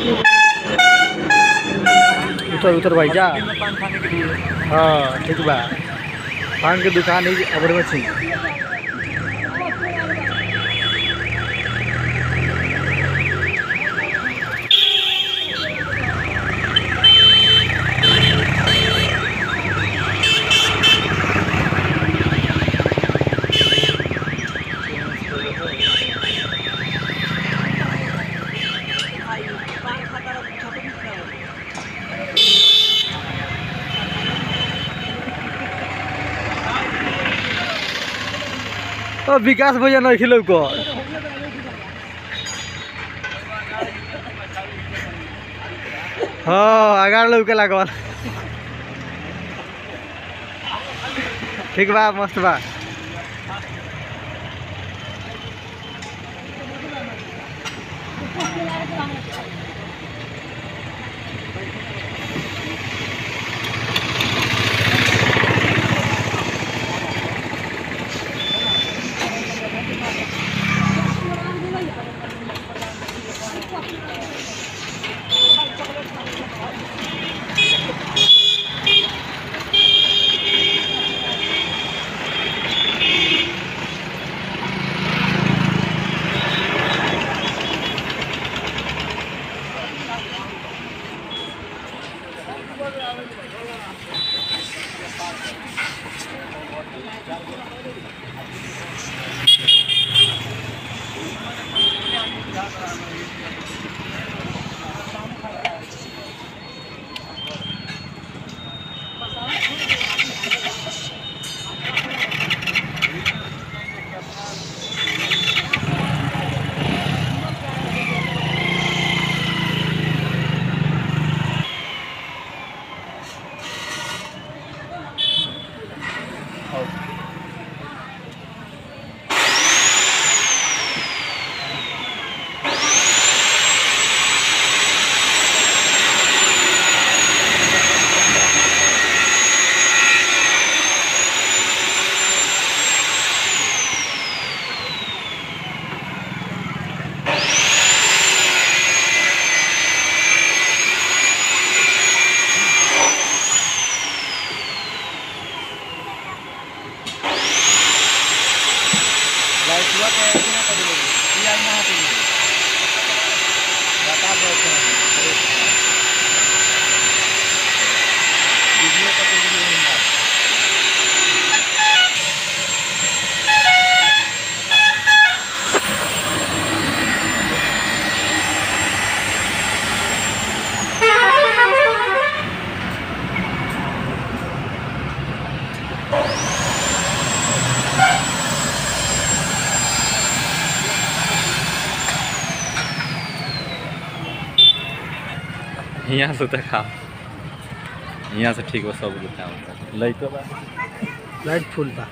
उतर उतर भाई जा में पान खाने के लिए हाँ ठीक बा पान के दुकान है अबर में छी ओ विकास भैया नहीं खिलौ को हाँ अगाड़ लौके लागल ठीक बा मस्त बा लाइटवा के बिना कर दे ये आज ना होती बता दो वीडियो का तो वीडियो नहीं है यहाँ से देखाओ यहाँ से ठीक बा सब देखाओ लइको बा लाइट फुल बा